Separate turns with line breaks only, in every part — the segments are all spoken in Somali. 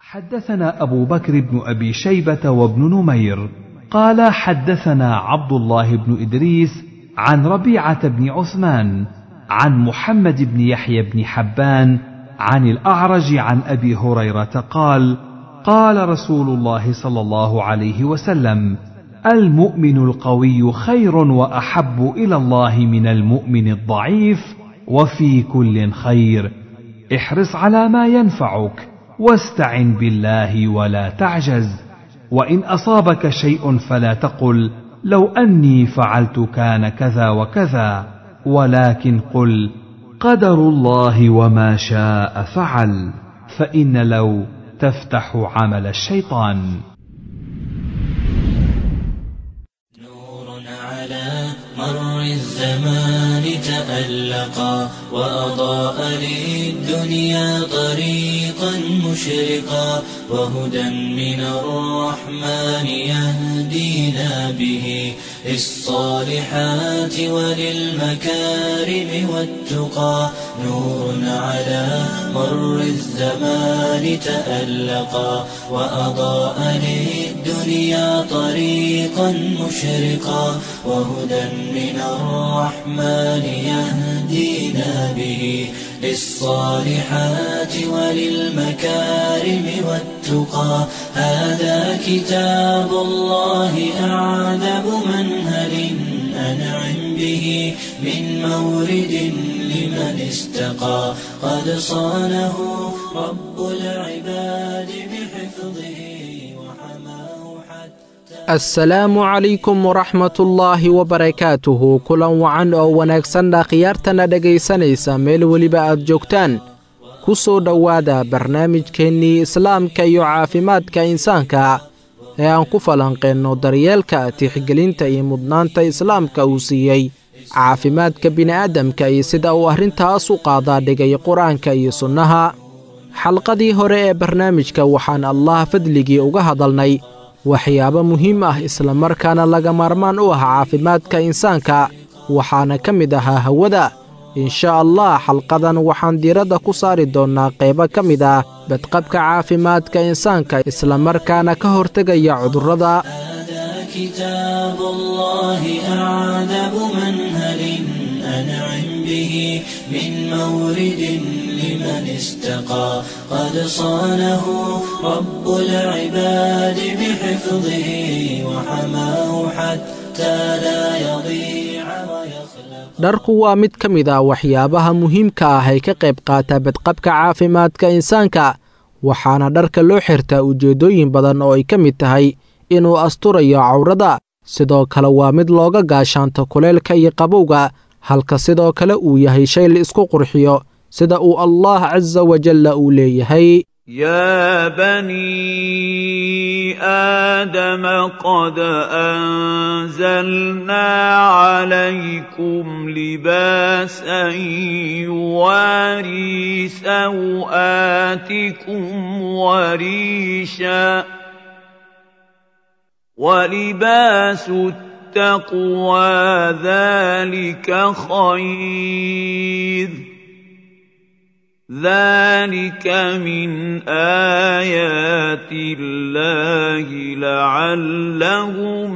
حدثنا أبو بكر بن أبي شيبة وابن نمير قال حدثنا عبد الله بن إدريس عن ربيعة بن عثمان عن محمد بن يحيى بن حبان عن الأعرج عن أبي هريرة قال قال رسول الله صلى الله عليه وسلم المؤمن القوي خير وأحب إلى الله من المؤمن الضعيف وفي كل خير احرص على ما ينفعك واستعن بالله ولا تعجز وان اصابك شيء فلا تقل لو اني فعلت كان كذا وكذا ولكن قل قدر الله وما شاء فعل فان لو تفتح عمل الشيطان
نور على مر الزمان تألقا وأضاء للدنيا طريقا مشرقا وهدى من الرحمن يهدينا به للصالحات وللمكارم والتقى نور على مر الزمان تألقا وأضاء للدنيا طريقا مشرقا وهدى من الرحمن يهدينا به للصالحات وللمكارم والتقى هذا كتاب الله أعذب منهل أنعم به من مورد لمن استقى قد صانه رب العباد بحفظه وحماه حتى
asalaamu calaykum waraxmatullaahi wabarakaatuhu kulan wacan oo wanaagsanna khiyaartana dhegaysanaysa meel weliba aad joogtaan ku soo dhowaada barnaamijkeennii islaamka iyo caafimaadka insaanka ee aan ku falanqeenno daryeelka tixgelinta iyo mudnaanta islaamka uu siiyey caafimaadka bini'aadamka iyo sida uu arrintaas u qaadaa dhigay qur-aanka iyo sunnaha xalqadii hore ee barnaamijka waxaan allah fadligii uga hadalnay waxyaabo muhiim ah islamarkaana laga maarmaan u ah caafimaadka insaanka waxaana ka mid ahaa hawada insha allah xalqadan waxaan diiradda ku saari doonnaa qaybo ka mid ah badqabka caafimaadka insaanka islamarkaana ka hortegaya cudurrada
هذا كتاب الله أعذب منهل أنعم به من مورد لمن استقى قد صانه رب العباد بحفظه وحماه حتى لا يضيع ويخلق
dharku waa mid ka mid ah waxyaabaha muhiimka ah ee ka qayb qaata badqabka caafimaadka insaanka waxaana dharka loo xirtaa ujeeddooyin badan oo ay ka mid tahay inuu asturayo cawrada sidoo kale waa mid looga gaashaanto kuleelka iyo qabowga halka sidoo kale uu yahay shay la isku qurxiyo sida uu allah casa wajalla uu leeyahay
يا بني آدم قد أنزلنا عليكم لباسا يواري سوآتكم وريشا ولباس التقوى ذلك خير ذلك من آيات الله لعلهم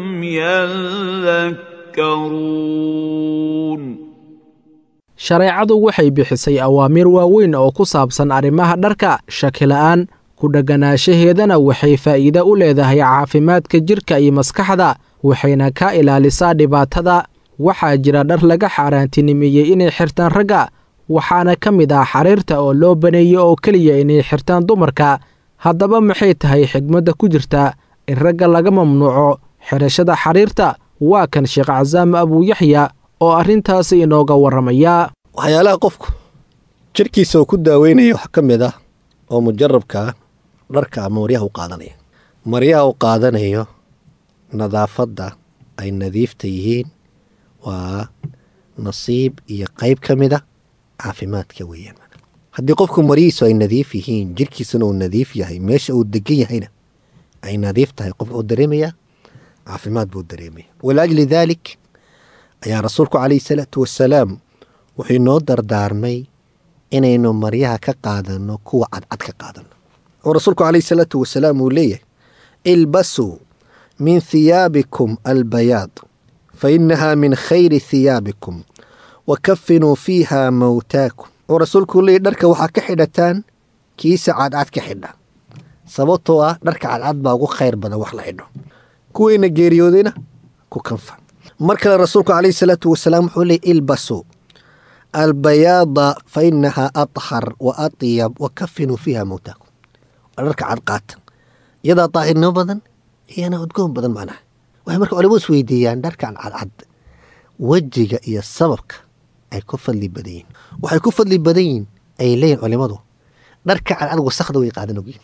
يذكرون
shareecadu waxay bixisay awaamiir waaweyn oo ku saabsan arrimaha dharka shakila'aan ku dhegganaanshaheedana waxay faa'iide u leedahay caafimaadka jidhka iyo maskaxda waxayna ka ilaalisaa dhibaatada waxaa jira dhar laga xaaraantinimeeyey inay xirtaan ragga waxaana ka mid ah xariirta oo loo baneeyey oo keliya inay xirtaan dumarka haddaba maxay tahay xigmadda ku jirta in ragga laga mamnuuco xidhashada xariirta waa kan sheekh casaam abuuyaxya oo arrintaasi inooga warramaya
waxyaalaha qofku jirkiisa uu ku daaweynaya wax ka mid ah oo mujarabka ah dharka ama maryaha u qaadanaya maryaha u qaadanayo nadaafadda ay nadiifta yihiin waa nasiib iyo qayb ka mid a caafimaadka weeyaan haddii qofku maryihiisu ay nadiif yihiin jirkiisuna uu nadiif yahay meesha uu degan yahayna ay nadiif tahay qof uu dareemayaa caafimaad buu dareemaya walaajli daalik ayaa rasuulku calayhi salaatu wasalaam wuxuu inoo dardaarmay inaynu maryaha ka qaadano kuwa cadcad ka qaadano oo rasuulku calayhi salaatu wasalaam uu leeyahay ilbasuu min thiyaabikum albayaad fa innahaa min khayri thiyaabikum wa kafinuu fiiha mowtaakum oo rasuulku leeyahy dharka waxaa ka xidhataan kiisa cadcad ka xidha sababtoo ah dharka cadcad baa ugu khayr badan wax la xidho kuweyna geeriyoodayna ku kanfa mar kale rasuulku calayhi salaatu wasalaam wuxuu leeyay ilbasuu albayaada fa inahaa athar wa atyab wa kafinuu fiiha mowtaakum waa dharka cadqaata iyadaa daahirnimo badan iyana udgoon badan macnaha waxay marka culimadu is weydiiyaan dharkan cadcad wejiga iyo sababka ay ku fadli badan yihin waxay ku fadli badan yihin ay leeyihin culimadu dharka cadcad wasakda way qaadan ogyihin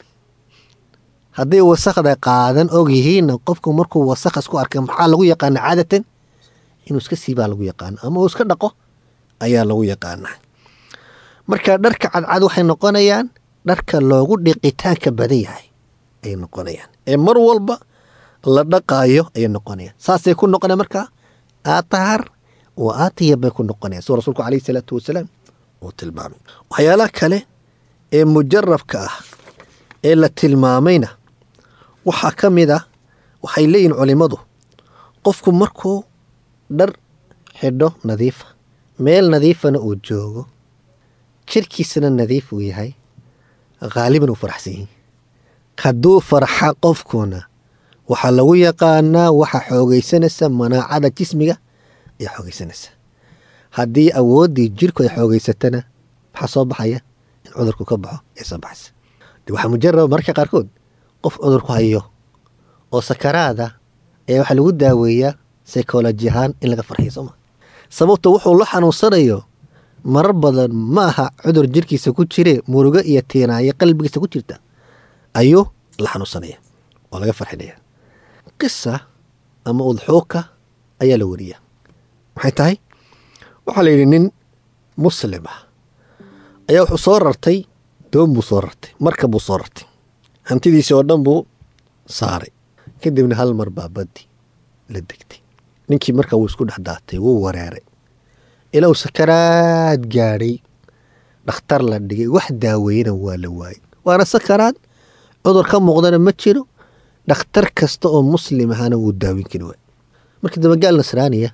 hadday wasakda qaadan og yihiinna qofku markuu wasakh isku arkay maxaa lagu yaqaana caadatan inuu iska siibaa lagu yaqaana ama uu iska dhaqo ayaa lagu yaqaanaa marka dharka cadcad waxay noqonayaan dharka loogu dhiqitaanka badan yahay ayay noqonayaan ee mar walba la dhaqaayo ayay noqonayaan saasay ku noqonaya marka aatahar wa aatiyab bay ku noqonayaan suu rasuulku calayhi salaatu wasalaam uu tilmaamay waxyaalaha kale ee mujarabka ah ee la tilmaamayna waxaa ka mid ah waxay leeyihin culimmadu qofku markuu dhar xidho nadiifa meel nadiifana uu joogo jirkiisana nadiif uu yahay haaliban uu faraxsan yahi hadduu farxa qofkuna waxaa lagu yaqaanaa waxa xoogaysanaysa manaacada jismiga ayaa xoogaysanaysa haddii awooddii jirku ay xoogaysatana maxaa soo baxaya in cudurku ka baxo ee soo baxaysa de waxaa mujaraba mararka qaarkood qof cudurku hayo oo sakaraada ayaa waxaa lagu daaweeyaa psycholoji ahaan in laga farxiyo sooma sababta wuxuu la xanuunsanayo marar badan ma aha cudur jirkiisa ku jire murugo iyo tiinaayo qalbigiisa ku jirta ayuu la xanuunsanaya oo laga farxinaya qisa ama udxuuka ayaa la wariya maxay tahay waxaa la yidhi nin muslim ah ayaa wuxuu soo rartay doon buu soo rartay marka buu soo rartay hantidiisii oo dhan buu saaray kadibna hal mar baa baddi la degtay ninkii marka wuu isku dhex daatay wuu wareeray ilaa uu sakaraad gaadhay dhakhtar la dhigay wax daaweeyana waa la waayey waana sakaraad cudur ka muuqdana ma jiro dhakhtar kasta oo muslim ahana wuu daawin kari waay markii dabagaal nasraaniya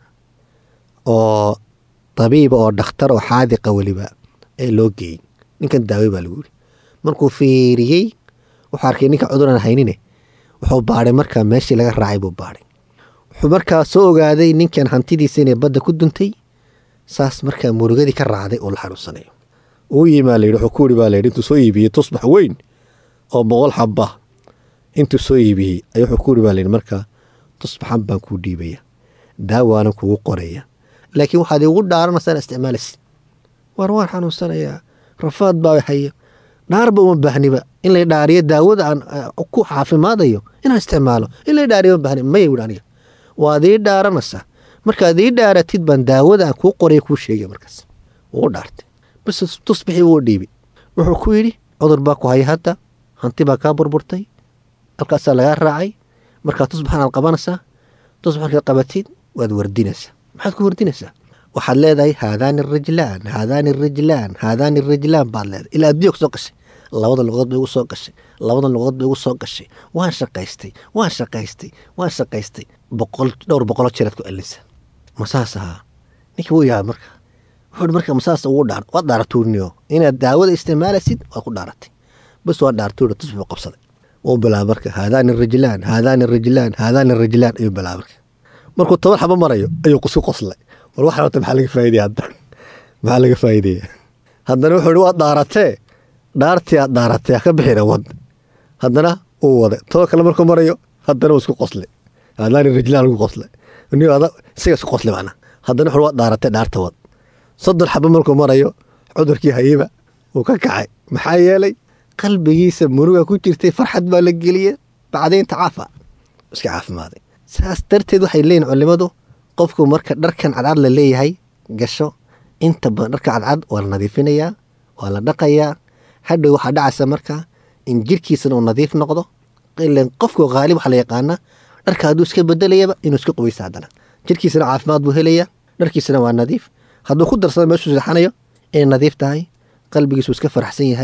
oo tabiiba oo dhakhtar oo xaadiqa weliba ee loo geeyey ninkan daawey baa lagu yiri markuu fiiriyey wuxuu arkay ninka cuduran haynine wuxuu baadhay markaa meeshii laga raacay buu baadhay wuxuu markaa soo ogaaday ninkan hantidiisa inay badda ku duntay saas markaa murugadii ka raacday oo la xanuunsanayo uu yimaa layidhi wuxuu ku yidhi baa layidhi intuu soo iibiyey tusbax weyn oo boqol xaba intuu soo iibiyey ayuu wuxuu ku yidhi baa layidhi markaa tusbaxan baan kuu dhiibaya daawaana kugu qoraya laakiin waxaad igu dhaaranaysaa isticmaalaysid war waan xanuunsanayaa rafaad baa haya dhaarba uma baahniba in lay dhaariyo daawada aan ku caafimaadayo inaan isticmaalo in lay dhaariyo uma baahni maya wuri aniga waad ii dhaaranaysaa markaad ii dhaaratid baan daawada aan kuu qoraya kuu sheegaya markaas wuu dhaartay bas tusbixii wuu dhiibay wuxuu ku yidhi cudur baa ku haya hadda hanti baa kaa burburtay halkaasaa lagaa raacay markaa tusbaxan aad qabanaysaa tusbax markaad qabatid waad wardinaysaa maxaad ku wardinaysaa waxaad leedahay haadaani rijlaan haadaani rijlaan haadaani rijlaan baad leedahay ilaa addunya ku soo gashay labada luqadood bay igu soo gashay labada luqadood bay igu soo gashay waan shaqaystay waan shaqaystay waan shaqaystay boqol dhowr boqolo jeeraad ku celinsa masaas ahaa ninkii wuu yahay marka wuxuu marka masaas ugu dhaar waad dhaaratuuniyo inaad daawada isticmaalaysid waad ku dhaaratay bas waa dhaartuuna tusbix buu qabsaday wuu bilaaba marka haadaani rijlaan haadaani rijlaan haadaani rijlaan ayuu bilaaba marka markuu toban xabo marayo ayuu kusku qoslay war wax rabta maxaa laga faaidaya hadda maxaa laga faa'iidaya haddana wuxuu ihi waad dhaaratee dhaartii aad dhaaratee haka bixina wad haddana uu waday toban kale markuu marayo haddana uu isku qoslay haadaani rijlaan lagu qoslay isaga isku qoslay macna haddana wuxuu waad dhaaratee dhaarta wad soddon xabo markuu marayo cudurkii hayeba wuu ka kacay maxaa yeelay qalbigiisa muruga ku jirtay farxad baa la geliyey bacdaynta caafa iska caafimaaday saas darteed waxay leeyihin culimadu qofku marka dharkan cadcad la leeyahay gasho inta badan dharka cadcad waa la nadiifinayaa waa la dhaqayaa hadhow waxaa dhacaysa marka in jirkiisana uu nadiif noqdo ilan qofku haalib waxaa la yaqaanaa dharka hadduu iska bedelayaba inuu iska qubaysa haddana jirkiisana caafimaad buu helayaa dharkiisana waa nadiif hadduu ku darsado meeshuu seexanayo inay nadiif tahay qalbigiisu iska faraxsan yahay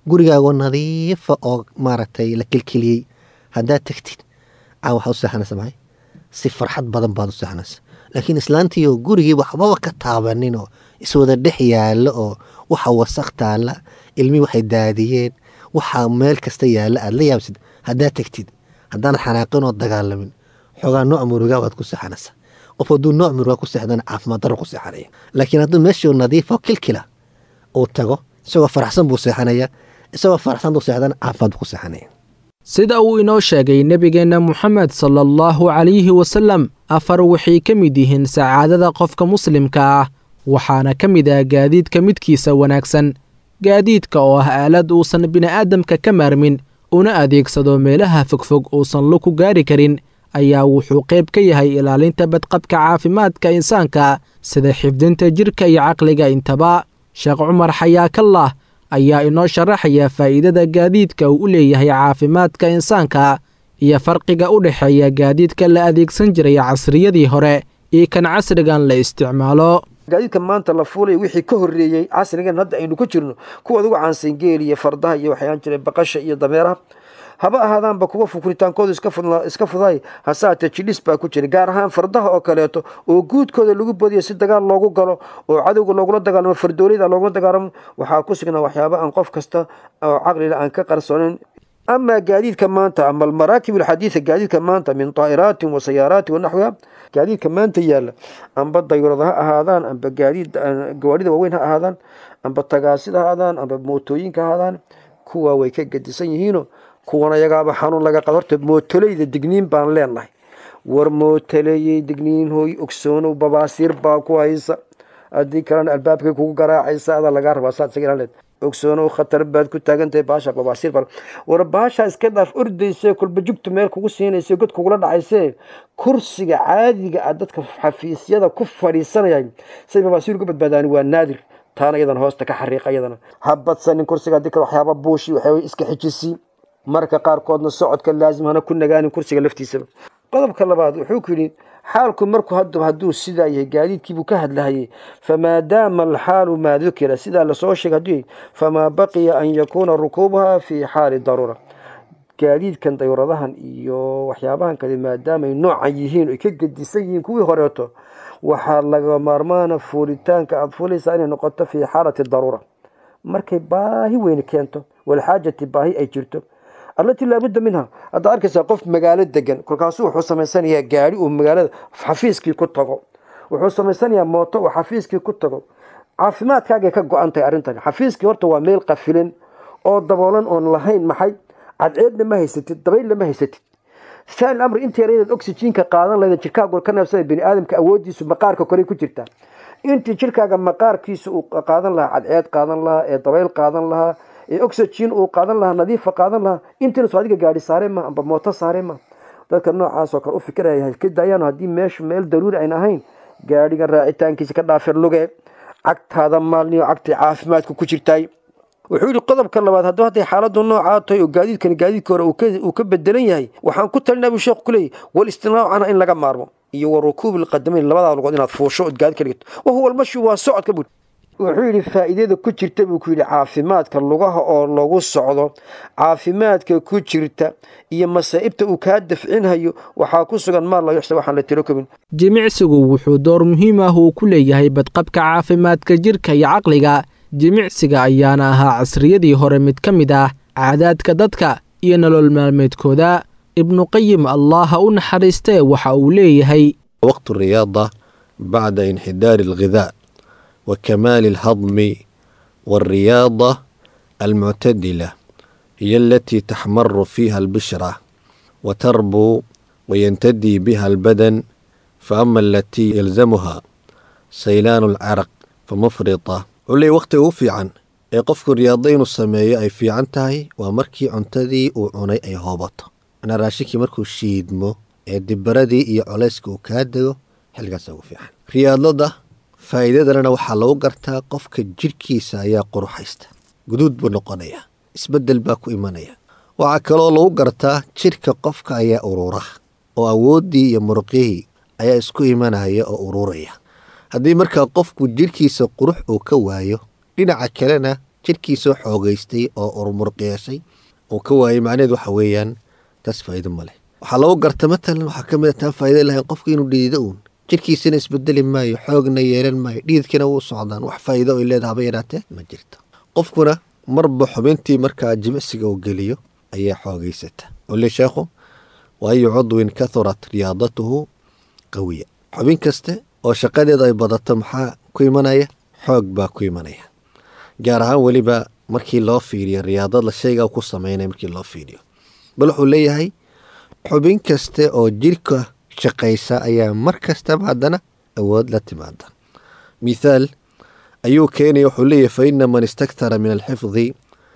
gurigaagoo nadiifa oo maaragtay la kelkeliyey haddaad tegtid caa waxaa u seexanaysa maxay si farxad badan baad u seexanaysa laakiin islaantiioo gurigii waxbaba ka taabanin oo iswada dhex yaalla oo waxa wasaq taalla ilmii waxay daadiyeen waxaa meel kasta yaalla aad la yaabsid haddaad tegtid haddaan xanaaqin oo dagaalamin xoogaa nooc murugaa waad ku seexanaysa qof hadduu nooc murugaa ku seexdana caafimaad darro ku seexanaya laakiin hadduu meeshii nadiifo kilkila uu tago isagoo faraxsan buu seexanaya isagoo faraxsan buu seexdana caafimaad buu ku seexanaya
sida uu inoo sheegay nebigeenna moxamed sala allahu calayhi wasallam afar waxay ka mid yihiin sacaadada qofka muslimka ah waxaana ka mid ah gaadiidka midkiisa wanaagsan gaadiidka oo ah aalad uusan bini'aadamka ka maarmin una adeegsado meelaha fogfog uusan lu ku gaari karin ayaa wuxuu qayb ka yahay ilaalinta badqabka caafimaadka insaanka sida xifdinta jidhka iyo caqliga intaba sheekh cumar xayaakallah ayaa inoo sharaxaya faa'iidada gaadiidka uu u leeyahay caafimaadka insaanka iyo farqiga u dhexeeya gaadiidka la adeegsan jiray casriyadii hore iyo kan casrigan la isticmaalo
gaadiidka maanta la fuulay wixii ka horreeyey casrigan hadda aynu ku jirno kuwa ugu caansan geel iyo fardaha iyo waxyaan jiray baqasha iyo dameeraha haba ahaadaanba kuwa fukuritaankoodu iska fuday hasaatee jidhis baa ku jira gaar ahaan fardaha oo kaleeto oo guudkooda lagu badiyo si dagaal loogu galo oo cadowga loogula dagaalamo fardoolida loogula dagaalamo waxaa ku sugnaa waxyaaba aan qof kasta oo caqlila aan ka qarsoonin amaa gaadiidka maanta ama almaraakib alxadiida gaadiidka maanta min daa'iraatin wa sayaaraatin wa naxwiha gaadiidka maanta yaalla amba dayrad ha ahaadaan amba gaadiid gawaarida waaweyn ha ahaadaan amba tagaasida ha ahaadaan amba mootooyinka ha ahaadaan kuwa way ka gedisan yihiino kuwan ayagaaba xanuun laga qado horta mootoleyda digniin baan leenahay war mootoleeyey digniin hooy ogsoonow babaasiir baa ku haysa haddii kalena albaabkay kugu garaacaysa adaa lagaa rabaa saad isaga ilaalid ogsoonow khatar baad ku taagantahay baasha babaasiir baa war baasha iska dhaaf ordayse kolba jugtu meel kugu siinaysa god kugula dhacayse kursiga caadiga ah dadka xafiisyada ku fadhiisanayay say babaasiir uga badbaadaan waa naadir taana iyadan hoosta ka xariiqa iyadana ha badsanin kursiga haddii kale waxyaaba buushi waxyaaba iska xijisi marka qaarkoodna socodka laazim hana ku nagaanin kursiga laftiisaba qodobka labaad wuxuu ku yidhi xaalku markuu hadaba hadduu sidaa yahay gaadiidkiibuu ka hadlahayay famaadaama alxaalu maa dukira sidaa lasoo sheegay hadduu yahay famaa baqiya an yakuuna rukuubuha fii xaali daruura gaadiidkan dayuradahan iyo waxyaabahan kale maadaama ay noocan yihiin ay ka gedisan yihiin kuwii horeeto waxaa laga maarmaana fuulitaanka aada fuulaysaa inay noqoto fii xaalati daruura markay baahi weyne keento walxaajati baahi ay jirto allatii laabudda minha haddaad arkaysaa qof magaalo degan kolkaasuu wuxuu samaysanayaa gaari uu magaalada xafiiskii ku tago wuxuu samaysanayaa mooto uu xafiiskii ku tago caafimaadkaagay ka go-an tahay arrintan xafiiskii horta waa meel qafilan oo daboolan oon lahayn maxay cadceedna ma haysatid dabaylna ma haysatid saal amri inta yaradeed oxyjiinka qaadan lahayda jirkaagu ka neefsada bini aadamka awoodiisu maqaarka kore ku jirtaa intii jirkaaga maqaarkiisa uu qaadan lahaa cadceed qaadan lahaa ee dabayl qaadan lahaa ee oxygen uu qaadan lahaa nadiifa qaadan lahaa intiina soo adiga gaari saare ma amba mooto saare ma dadka noocaasoo kale u fikiraya ka daayaan haddii meeshu meel daruuri ayn ahayn gaadhigan raacitaankiisa ka dhaafir luge cagtaada maalniyo cagtii caafimaadka ku jirtaay wuxuu yihi qodobka labaad hadduu hadday xaaladu noocaa tahay oo gaadiidkani gaadiidka hore uu ka bedelan yahay waxaan ku talinaa buu sheekhu kuleeyahy wal istinaacu canha in laga maarmo iyo wa rukuubi lqadamayn labadaa lugood inaad fuusho ood gaadi ka dhigto wahuwa almashu waa socodka buu wuxuu yidhi faa'iidada ku jirta buu ku yidhi caafimaadka lugaha oo lagu socdo caafimaadka ku jirta iyo masaa'ibta uu kaa dafcinhayo waxaa ku sugan maal la yuxsa waxaan la tiro kobin
jimicsigu wuxuu door muhiim ah uu ku leeyahay badqabka caafimaadka jidhka iyo caqliga jimicsiga ayaana ahaa casriyadii hore mid ka mid ah caadaadka dadka iyo nolol maalmeedkooda ibnuqayim allaha u naxariistee waxa uu leeyahay
waqtu riyaada bacda inxidaari alghidaa wa kamaali alhadmi waalriyaada almuctadila hiyo alatii taxmaru fiiha albishra wa tarbuu wayantadii biha albadan faama alatii yalzamuha saylaanu alcaraq famufrita wuxuu leeyay wakhtiga ugu fiican ee qofku riyaado inuu sameeyo ay fiican tahay waa markii cuntadii uu cunay ay hoobato manaa raashinkii markuu shiidmo ee dibaradii iyo colayska uu kaa dego xilligaasa ugu fiican riyaadada faa'iidadana waxaa lagu gartaa qofka jidhkiisa ayaa quruxaysta guduud buu noqonayaa isbeddel baa ku imanaya waxaa kaloo lagu gartaa jidhka qofka ayaa urura oo awooddii iyo muruqyihii ayaa isku imanaya oo ururaya haddii markaa qofku jidhkiisa qurux uu ka waayo dhinaca kalena jirkiisoo xoogeystay oo urmurqeeshay uu ka waayay macnaheed waxa weeyaan taas faa'iido ma leh waxaa lagu garta matalan waxaa ka mid a taan faa'iido lahayn qofku inuu dhidido uun jirkiisina isbedeli maayo xoogna yeelan maayo dhiidkina wuu socdaan wax faa'iido ay leedahay haba yaraatee ma jirto qofkuna marba xubintii markaa jimicsiga uu geliyo ayaa xoogeysata ole sheekhu waayu cudwin kathurat riyaadatuhu qawiya xubin kaste oo shaqadeeda ay badato maxaa ku imanaya xoog baa ku imanaya gaar ahaan weliba markii loo fiiriyo riyaadada shayga ku sameynaya markii loo fiiriyo bal wuxuu leeyahay xubin kaste oo jirka shaqaysa ayaa mar kastaba haddana awood la timaada mithaal ayuu keenaya wuxuu leeyahay fa ina man istakthara min alxifdi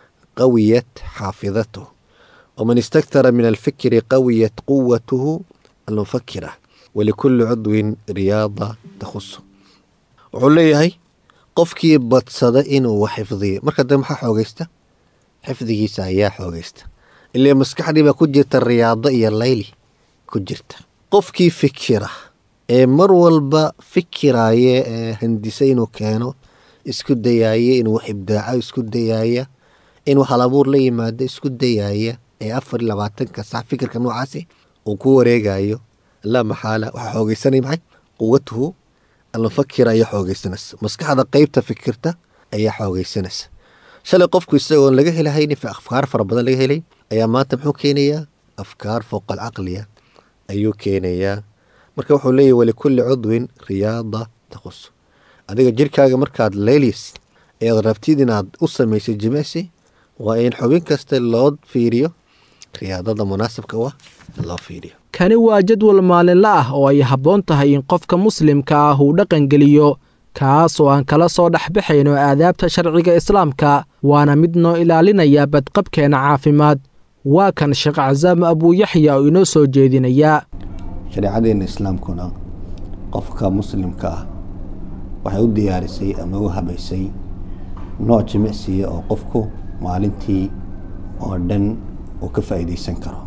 qawiyat xaafidatuh waman istakthara min alfikri qawiyat quwatuhu almufakira walikuli cudwin riyaada takhusu wuxuu leeyahay qofkii badsada inuu wax xifdiyo marka dambe maxaa xoogeysta xifdigiisa ayaa xoogeysta ilaa maskaxdii baa ku jirta riyaado iyo layli ku jirta qofkii fikira ee mar walba fikiraaye ee handisa inuu keeno isku dayaaya inuu wax ibdaaco isku dayaaya inuu halabuur la yimaado isku dayaaya ee afar iyo labaatanka sax fikirka noocaasi uu ku wareegayo laa maxaala waxaa xoogeysanaya maxay quwatuhu almufakira ayaa xoogeysanaysa maskaxda qeybta fikirta ayaa xoogeysanaysa shalay qofku isagoon laga helahayni afkaar fara badan laga helay ayaa maanta muxuu keenayaa afkaar fowqa alcaqliya ayuu keenayaa marka wuxuu leeyahy walikulli cudwin riyaada takhus adiga jirkaaga markaad leylis ead rabtid inaad u samaysay jimicsi waa in xubin kasta loo fiiriyo riyaadada munaasabka u ah loo fiiriyo
kani waa jadwal maalinla ah oo ay habboon tahay in qofka muslimka ah uu dhaqangeliyo kaas oo aan kala soo dhexbaxayno aadaabta sharciga islaamka waana mid noo ilaalinaya badqabkeena caafimaad waa kan sheekh casaam abuuyaxya oo inoo soo jeedinaya
shareecadeena islaamkuna qofka muslimka ah waxay u diyaarisay ama u habaysay nooc jimicsiya oo qofku maalintii oo dhan uu ka faa'iidaysan karo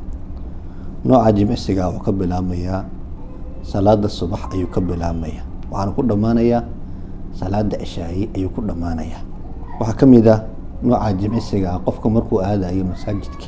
nooca jimicsiga wuxuu ka bilaabmayaa salaada subax ayuu ka bilaabmaya waxaana ku dhammaanayaa salaada cishaayi ayuu ku dhammaanayaa waxaa ka mid ah nooca jimicsiga ah qofka markuu aadayo masaajidka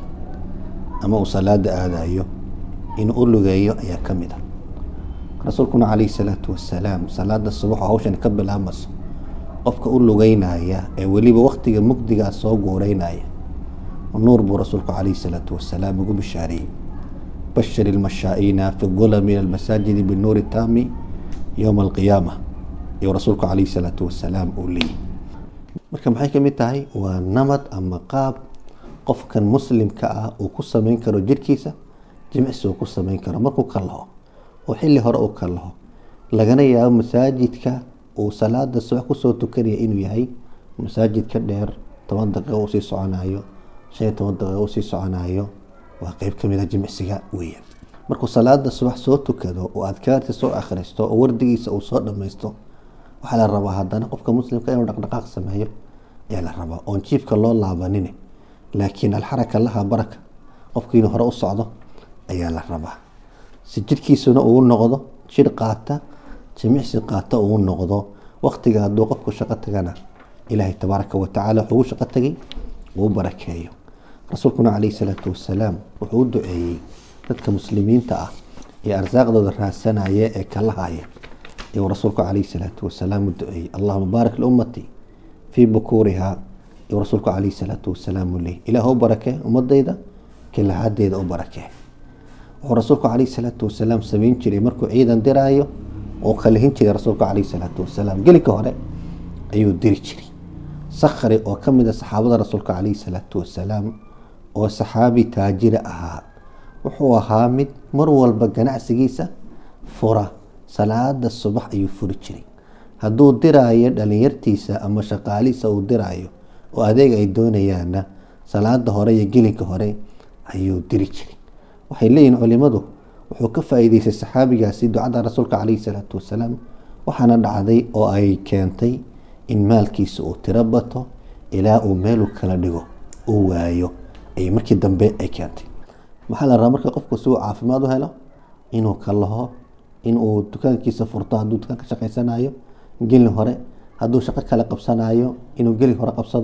ama uu salaada aadayo inuu u lugeeyo ayaa ka mid ah rasuulkuna calayhi salaatu wasalaam salaada subax oo hawshan ka bilaabmayso qofka u lugeynaya ee weliba waktiga mugdigaa soo guureynaya nuur buu rasuulku calayhi salaatu wasalaam ugu bishaareeyey bashir ilmashaa'iina fi dulami ila almasaajidi binuuri taami yowma alqiyaama ayuu rasuulku calayhi salaatu wasalaam uu leeyahy marka maxay ka mid tahay waa namad ama qaab qofkan muslimka ah uu ku sameyn karo jirkiisa jimicsi uu ku sameyn karo markuu ka laho oo xilli hore uu ka laho lagana yaabo masaajidka uu salaada subax kusoo tukanaya inuu yahay masaajid ka dheer toban daqiiqo uu sii soconayo shan iyo toban daqiiqo uu sii soconayo waa qeyb ka mid a jimicsiga weeyaan markuu salaada subax soo tukado oo adkaarta soo akhristo oo wardigiisa uu soo dhammaysto waxaa la rabaa haddana qofka muslimka inuu dhaqdhaqaaq sameeyo ayaa la rabaa oon jiifka loo laabanin laakiin alxaraka laha baraka qofka inuu hore u socdo ayaa la rabaa si jidhkiisuna uu noqdo jidh qaata jimicsi qaata uu noqdo waktiga hadduu qofku shaqo tagana ilaahay tabaaraka watacaala wuxuu u shaqo tagay uu barakeeyo rasuulkuna calayhi salaatu wasalaam wuxuu u duceeyey dadka muslimiinta ah ee arsaaqdooda raadsanaya ee kala haya ayuu rasuulku calayhi salaatu wasalaam u duceeyey allahuma baarik liummati fii bukuuriha ayuu rasuulku calayhi salaatu wasalaam u leeyay ilaah u barakee ummadayda kilahadeeda u barakee wuxuu rasuulku calayhi salaatu wasalaam sameyn jiray markuu ciidan diraayo oo kalihin jiray rasuulku calayhi salaatu wasalaam gelinka hore ayuu diri jiray sakhri oo ka mid a saxaabada rasuulka calayhi salaatu wasalaam oo saxaabi taajira ahaa wuxuu ahaa mid mar walba ganacsigiisa fura salaada subax ayuu furi jiray hadduu diraayo dhalinyartiisa ama shaqaalihiisa uu diraayo oo adeeg ay doonayaanna salaada hore iyo gelinka hore ayuu diri jiray waxay leeyihin culimadu wuxuu ka faa-iideystay saxaabigaasi ducada rasuulka calayhi salaatu wasalaam waxaana dhacday oo ay keentay in maalkiisa uu tiro bato ilaa uu meelu kala dhigo uu waayo ay markii dambe ay keentay maxaa la rabaa marka qofku si uu caafimaad u helo inuu ka laho inuu dukaankiisa furto hadduu dukaan ka shaqaysanayo gelin hore hadduu shaqo kale qabsanayo inuu gelin hore qabsado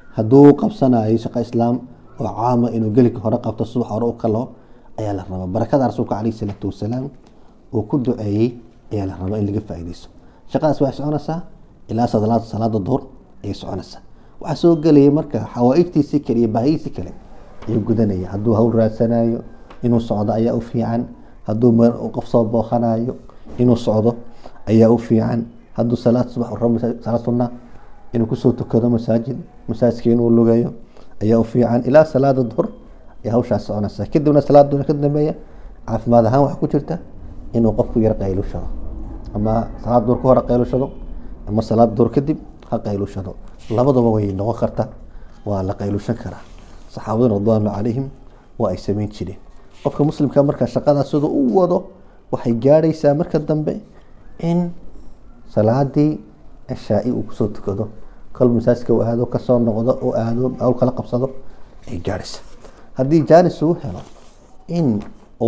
hadduu qabsanayo shaqo islaam oo caama inuu gelika hore qabto subax hore u kalo ayaa la rabaa barakada rasuulka caleyhi salaatu wasalaam uu ku duceeyey ayaa la rabaa in laga faa'iideysto shaqadaas waxay soconaysaa ilaa salaada salaada duhur ayay soconaysaa waxaa soo gelaya marka xawaaijtiisii kale iyo baahiyiisii kale ayuu gudanaya hadduu hawl raadsanayo inuu socdo ayaa u fiican hadduu meel qof soo booqanayo inuu socdo ayaa u fiican hadduu salaad subax rabo salaad sunna inuu kusoo tukado masaajid masaajidka inuu lugayo ayaa u fiican ilaa salaada duhur ayaa hawshaas soconaysaa kadibna salaada duhur ka dambeeya caafimaad ahaan waxaa ku jirta inuu qofku yar qaylushado ama salaad duhur ka hore qaylushado ama salaad duhur kadib ha qaylushado labadaba way noqon karta waa la qaylushan karaa saxaabaduna radwaanu calayhim waa ay sameyn jireen qofka muslimka marka shaqadaas siduu u wado waxay gaadhaysaa marka dambe in salaadii ashaa-i uu kusoo tukado kol masaajidka u aado kasoo noqdo u aado hawl kala qabsado ay gaadhaysaa haddii jaanis uu helo in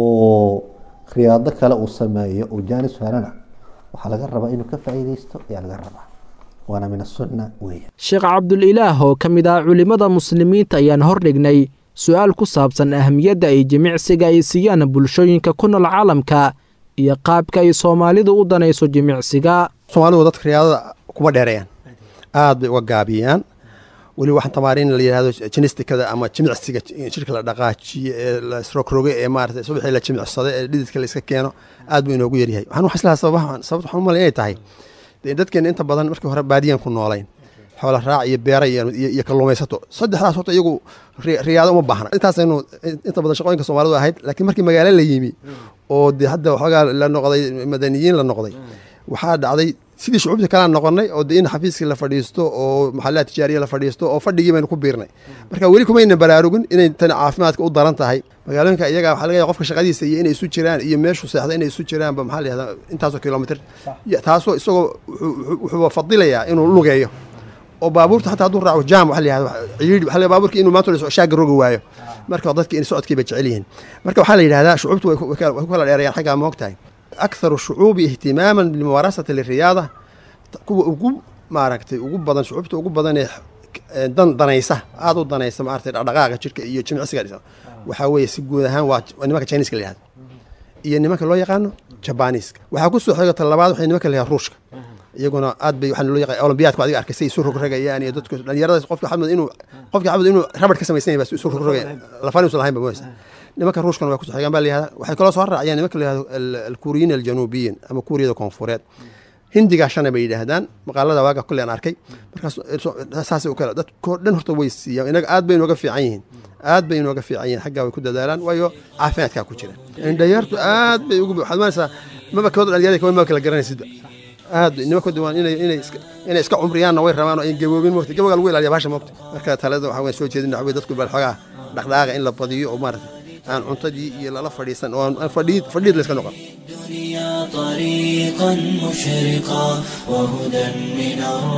uu riyaado kale uu sameeyo uu jaanis helana waxaa laga rabaa inuu ka faa'iideysto ayaa laga rabaa waana min asunna weeya
sheekh cabdulilaah oo ka mid ah culimmada muslimiinta ayaan hordhignay su-aal ku saabsan ahamiyadda ay jimicsiga ay siiyaan bulshooyinka ku nool caalamka iyo qaabka ay soomaalidu u danayso jimicsiga
soomaalidu dadka riyaadada kuma dheereeyaan aad bay uga gaabiyaan weli waxaan tamaariin la yihahdo jinistikada ama jimicsiga jirka la dhaqaajiyo ee la isrogroge ee maarata subaxii la jimicsado ee dhididka la iska keeno aad buu inoogu yaryahay waxaan wax islahaa sababaha sababta waxaan umalay inay tahay dee dadkeena inta badan markii hore baadiyan ku noolayn xoola raac iyo beera iyo kalluumaysato saddexdaas horta iyagu riyaado uma baahna intaasaynu inta badan shaqooyinka soomaalidu ahayd laakiin markii magaalo la yimi oo dee hadda waxoogaa la noqday madaniyiin la noqday waxaa dhacday sidii shucuubta kalaan noqonay oo de in xafiiskii la fadhiisto oo maxalaha tijaariya la fadhiisto oo fadhigii baynu ku biirnay marka weli kumayna baraarugin inay tani caafimaadka u daran tahay magaalooyinka iyaga waxaa laga yahay qofka shaqadiisa iyo inay isu jiraan iyo meeshu seexda inay isu jiraanba maxaa la yihahdaa intaasoo kilomitr taasoo isagoo wuxuu fadilayaa inuu lugeeyo oo baabuurta xataa hadduu raaco jaam waxa la yihahda ciidhi waxa la baabuurka inuu maanta shaaga rogi waayo marka dadki in socodkii bay jecel yihiin marka waxaa la yidhahdaa shucuubtu way ku kala dheerayaan xaggaa ma ogtahay akharu shucuubi ihtimaaman bilmumaarasati liriyaada kuwa ugu maaragtay ugu badan shucuubta ugu badan ee dan danaysa aada u danaysa maaragtay dhaqdhaqaaqa jirka iyo jimicsiga waxaa weeye si guud ahaan waa nimanka chiniiska la yihahdo iyo nimanka loo yaqaano jabaniiska waxaa ku soo xiga ta labaad waxay nimanka la yihahdo ruushka iyaguna aad bay waxaa loo yaqaan olombiyaadku adiga arkay say isu rogrogayaan iyo dadku dhalinyaradaas qofka xamad inuu qofka xamad inuu rabad ka samaysan yahay baa isu rogrogaya lafaan uusan lahayn ba mooysa nimanka ruushkana waa ku soo xigaan baa la yihahdaa waxay kaloo soo raaciyaan nimanka la yihahdo alkuuriyiin aljanuubiyiin ama kuuriyada koonfureed hindigaa shana bay yidhaahdaan maqaalada waaga kulle aan arkay markaas saasay u kale dadkoo dhan horta way siiyaan inaga aad bay inooga fiican yihiin aad bay inooga fiican yihiin xaggaa way ku dadaalaan waayo caafimaadkaa ku jira indhayaartu aad bay ugu waxaad maanaysaa maba kooda dhalinyarada kawan maba kala garanaysidba aad nimanka duwaan inay inay iska inay iska cumriyaanna way rabaan oo ay gaboobin moogta gabowga lagu ilaaliya bahasha moogta marka talada waxaa weyn soo jeedin waxa wey dadku bal xoogaa dhaqdhaqaaqa in la badiyo oo maarata aan cuntadii iyo lala fadhiisan oo aan fadhiid fadhiid la iska noqon
الدنيا طريقا مشرقا وهدى من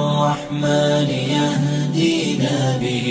الرحمن يهدينا به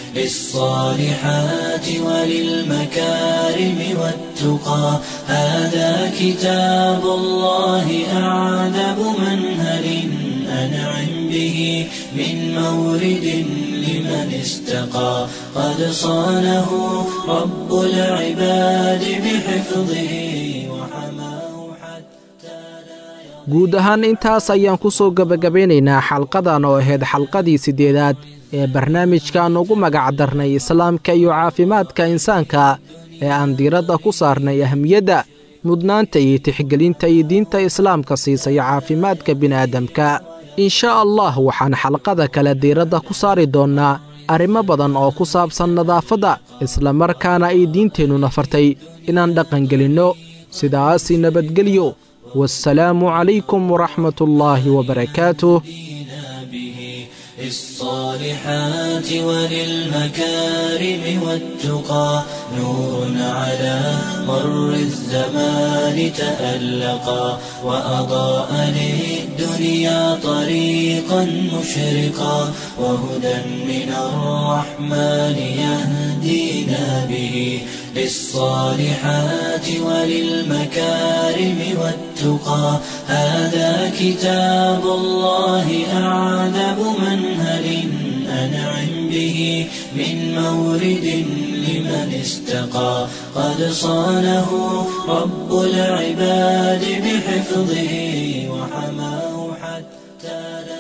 للصالحات وللمكارم والتقى هذا كتاب الله أعذب منهل أنعم به من مورد لمن استقى قد صانه رب العباد بحفظه وحماه حتى لا
guud ahaan intaas ayaan ku soo gebagabeynaynaa xalqadan oo ahayd xalqadii siddeedaad ee barnaamijkan ugu magac darnay islaamka iyo caafimaadka insaanka ee aan diiradda ku saarnay ahmiyadda mudnaanta iyo tixgelinta iyo diinta islaamka siisay caafimaadka bini'aadamka insha allah waxaan xalqada kale diiradda ku saari doonnaa arrimo badan oo ku saabsan nadaafadda islamarkaana ay diinteennuna fartay inaan dhaqangelinno sidaasi nabadgelyo والسلام عليكم ورحمة الله وبركاته
للصالحات وللمكارم والتقى نور على مر الزمان تألقا وأضاء للدنيا طريقا مشرقا وهدى من الرحمن يهدينا به للصالحات وللمكارم والتقى هذا كتاب الله أعذب منهل أنعم به من مورد لمن استقى قد صانه رب العباد بحفظه وحماه حتى لا